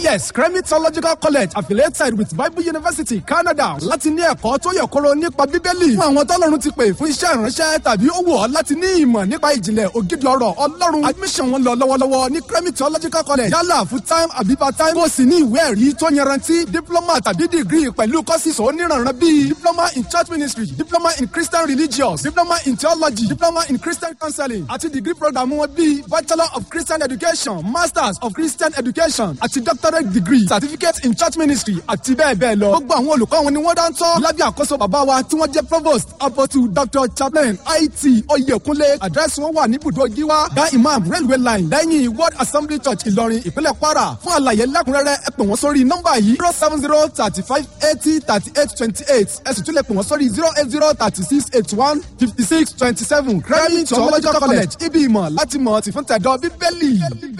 yes kremi theological college affiliated with bible university canada láti ní ẹ̀kọ́ tó yẹ kóró nípa bíbélì fún àwọn tọ́lọ́run ti pè fún iṣẹ́ ìránṣẹ́ tàbí ó wù ọ́ láti ní ìmọ̀ nípa ìjìnlẹ̀ ògidì ọ̀rọ̀ ọlọ́run admission wọn lọ lọ́wọ́lọ́wọ́ ní kremi theological college yálà full time àbí part time kó sì ní ìwé ẹ̀rí tó yanrantí diploma tàbí degree pẹ̀lú courses oníranran bíi diploma in church ministry diploma in christian religious diploma in theology diploma in christian counseling àti degree program wọn bíi bachelor of christian education masters of christian education àti doctorate degree certificate in church ministry àti bẹ́ẹ̀ bẹ́ẹ̀ lọ. gbogbo àwọn olùkọ́ wọn ni wọ́n dáńtọ́ lábẹ́ àkóso bàbá wa tí wọ́n jẹ́ provost apostle dr chaplain it oyekunle àdírẹ́sì wọn wà ní ibùdó giwa dá imam railway line lẹ́yìn world assembly church ìlọrin ìpínlẹ̀ kwara fún àlàyé lẹ́kùnrẹ́rẹ́ ẹ pè wọ́n sórí nọ́mbà yìí zero seven zero thirty five eighty thirty eight twenty eight ẹ sì tún lè pè wọ́n sórí zero eight zero thirty six eighty one fifty six twenty seven kremi theological college ibi ìmọ̀ láti mọ̀ tìfún tẹ̀dọ̀ bíbélì.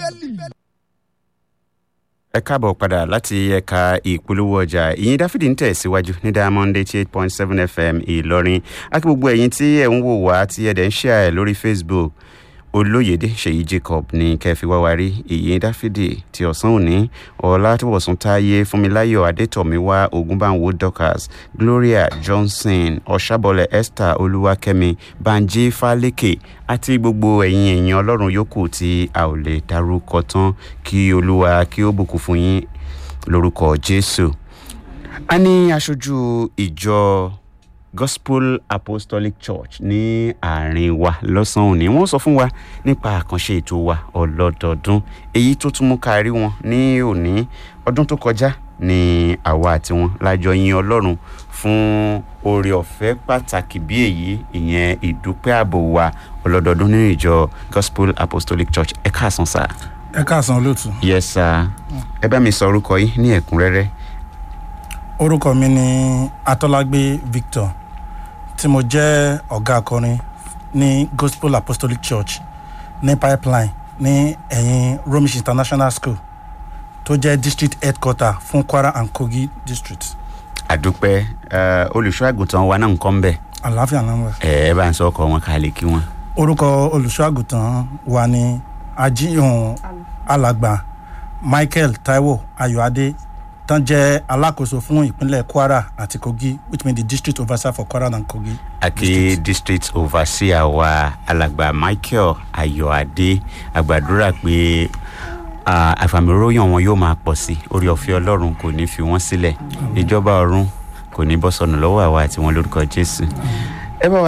ẹ káàbọ̀ padà láti ẹ̀ka ìpolówó ọjà ìyìn dáfídì ń tẹ̀síwájú ní diamond eighty eight point seven fm ìlọrin akí gbogbo ẹ̀yin tí ẹ̀ ń wò wá tí ẹ̀ dẹ̀ ń ṣe ẹ̀ lórí facebook olóyèdè ṣèyí jacob ní kẹfì wáwárí ìyìn dáfídì ti ọ̀sán òní ọ̀làtúbọ̀sùn táyé fúnmiláyọ̀ adétọ̀míwá ògúnbàwò dorcas gloria johnson ọ̀ṣàbọ̀lẹ̀ esther olúwakẹ́mi banji falẹ́kẹ̀ àti gbogbo ẹ̀yin èèyàn ọlọ́run yòókù tí a ò lè darúkọ tán kí olúwa kí ó bùkún fún yín lórúkọ jésù. a ní aṣojú ìjọ gospel apostolic church ní àárín wa lọ́sàn-án òní wọ́n sọ fún wa nípa àkànṣe ètò wa ọlọ́dọọdún èyí tó tún mú kárí wọn ní òní ọdún tó kọjá ní àwa àti wọn lájọ yin ọlọ́run fún oore ọ̀fẹ́ pàtàkì bí èyí ìyẹn ìdúpẹ́ ààbò wa ọlọ́dọọdún nínú ìjọ gospel apostolic church ẹ káàsán sá. ẹ káàsán olóòtú. yes sir ẹ bá mi sọ orúkọ yín ní ẹ̀kúnrẹ́rẹ́. orúkọ mi ni atọ́lágbé victor tí mo jẹ́ ọ̀gá akọrin ní gospel apostolic church ní pipeline ní ẹ̀yìn romish international school tó jẹ́ district headquarter fún kwara and kogi district. àdúpẹ́ olùṣọ́ àgùntàn wa náà ń kọ́ ń bẹ̀. àlàáfíà náà wà. ẹ ẹ bá ń sọ ọkọ wọn ká lè kí wọn. orúkọ olùṣọ́ àgùntàn wa ni ajíhùn alàgbà michael taiwo ayọ̀adé tán jẹ́ alákòóso fún ìpínlẹ̀ kwara àti kogi which mean the district overseer for kwara and kogi. àti district overseer wa alàgbà michael ayọ̀adé àgbàdúrà pé àfàmìróyàn wọn yóò máa pọ̀ sí orí ọ̀fẹ́ ọlọ́run kò ní fi wọ́n sílẹ̀ ìjọba ọ̀run kò ní bọ́ sọnù lọ́wọ́ àwa àti wọn lórúkọ jésù